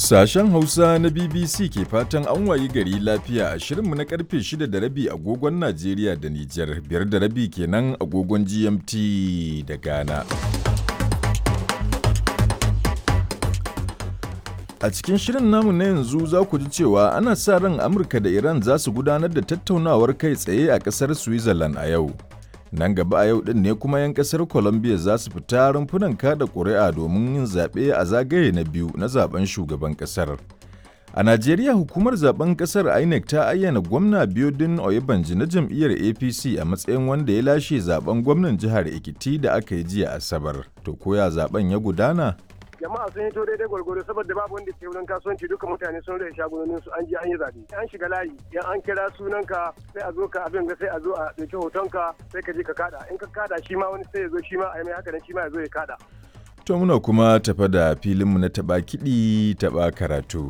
Sashen Hausa na BBC ke fatan an wayi gari lafiya a shirinmu na karfe 6 da rabi agogon Najeriya da Nijar, biyar da rabi kenan agogon GMT da Ghana. A cikin shirin namu na yanzu za ku ji cewa ana sa ran Amurka da Iran za su gudanar da tattaunawar kai tsaye a ƙasar Switzerland a yau. Nan gaba a yau ɗin ne kuma 'yan ƙasar Colombia za su fita rumfunan kada ƙuri'a domin yin zaɓe a zagaye na biyu na zaben shugaban ƙasar. A Najeriya hukumar zaben ƙasar INEC ta ayyana gwamna Biodun Oyebanji na jam'iyyar APC a matsayin wanda ya lashe zaben gwamnan jihar Ekiti da aka yi jiya Asabar. To koya zaben ya gudana? jama'a sun hito daidai gwargwaro saboda babu wanda ke wurin kasuwanci duka mutane sun rage shagunonin su an je an yi zabe an shiga layi yan an kira sunanka sai a zo ka abin ga sai a zo a dauki hotonka sai ka je ka kada in ka kada shi ma wani sai ya zo shi ma a yi mai haka nan shi ma ya zo ya kada To muna kuma tafa da filinmu na taɓa kiɗi taɓa karatu.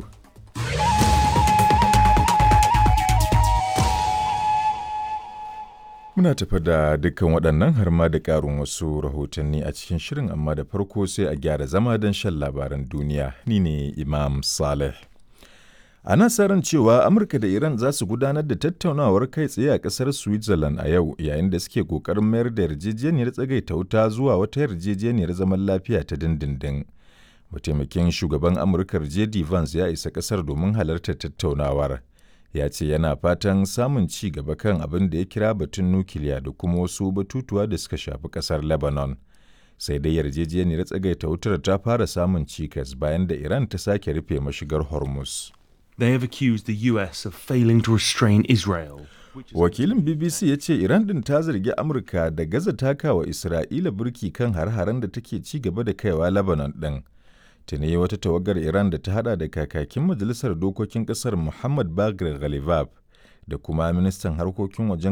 Muna tafa da dukkan waɗannan har ma da ƙarin wasu rahotanni a cikin shirin amma da farko sai a gyara zama don shan labaran duniya. Ni ne Imam Saleh. Ana sa ran cewa Amurka da Iran za su gudanar da tattaunawar kai tsaye a ƙasar Switzerland a yau yayin da suke ƙoƙarin mayar da yarjejeniyar tsagaita wuta zuwa wata yarjejeniyar zaman lafiya ta dindindin. Mataimakin shugaban Amurkar J.D. Vance ya isa ƙasar domin halartar tattaunawar. Ya ce yana fatan samun ci gaba kan abin da ya kira batun nukiliya da kuma wasu batutuwa da suka shafi ƙasar Lebanon. Sai dai yarjejeniyar tsagaita wutar ta fara samun cikas bayan da Iran ta sake rufe mashigar Hormuz. They have accused the US of failing to restrain Israel. Wakilin BBC ya ce Iran din ta zargi Amurka da gaza takawa Isra'ila burki kan har-haren da take ci gaba da kaiwa Lebanon ɗin. Tuni wata tawagar Iran da ta hada da kakakin Majalisar Dokokin Ƙasar Muhammad Bagir Ghalibab da kuma ministan harkokin wajen